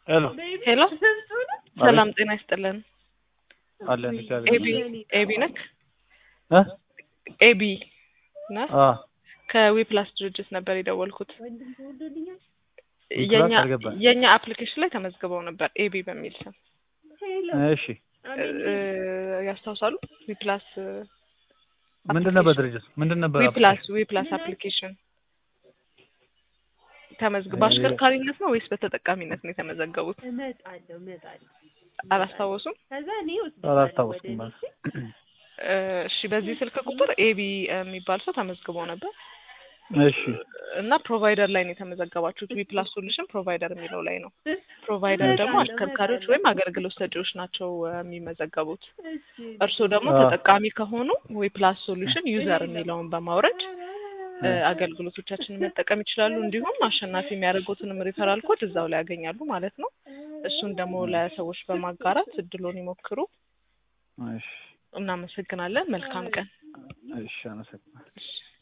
ሄሎ ሄሎ ሰላም ጤና ይስጥልን። አለን እግዚአብሔር ኤቢ ኤቢ ነክ እ ኤቢ ነህ? አ ከዊፕላስ ድርጅት ነበር የደወልኩት። ዊፕላስ የኛ አልገባኝ። የኛ አፕሊኬሽን ላይ ተመዝግበው ነበር ኤቢ በሚል ስም እሺ እ፣ ያስታውሳሉ? ዊፕላስ ምንድን ነበር ድርጅት ምንድን ነበር ዊፕላስ ዊፕላስ አፕሊኬሽን ተመዝግ በአሽከርካሪነት ነው ወይስ በተጠቃሚነት ነው የተመዘገቡት? እመጣለሁ እመጣለሁ። አላስታወሱም? ከዛ እኔ አላስታወስኩም ወደ ማለት እ፣ እሺ በዚህ ስልክ ቁጥር ኤቢ የሚባል ሰው ተመዝግቦ ነበር እሺ እና ፕሮቫይደር ላይ ነው የተመዘገባችሁት። ዊፕላስ ሶሉሽን ፕሮቫይደር የሚለው ላይ ነው። ፕሮቫይደር ደግሞ አሽከርካሪዎች ወይም አገልግሎት ሰጪዎች ናቸው እ፣ የሚመዘገቡት። እርስዎ ደግሞ አዎ። ተጠቃሚ ከሆኑ ዊፕላስ ሶሉሽን ዩዘር የሚለውን በማውረድ እ፣ አገልግሎቶቻችንን መጠቀም ይችላሉ። እንዲሁም አሸናፊ የሚያደርጉትንም ሪፈራል ኮድ እዛው ላይ ያገኛሉ ማለት ነው። እሱን ደግሞ ለሰዎች በማጋራት እድሎን ይሞክሩ። እሺ እናመሰግናለን። መልካም ቀን። እሺ አመሰግናለሁ። እሺ።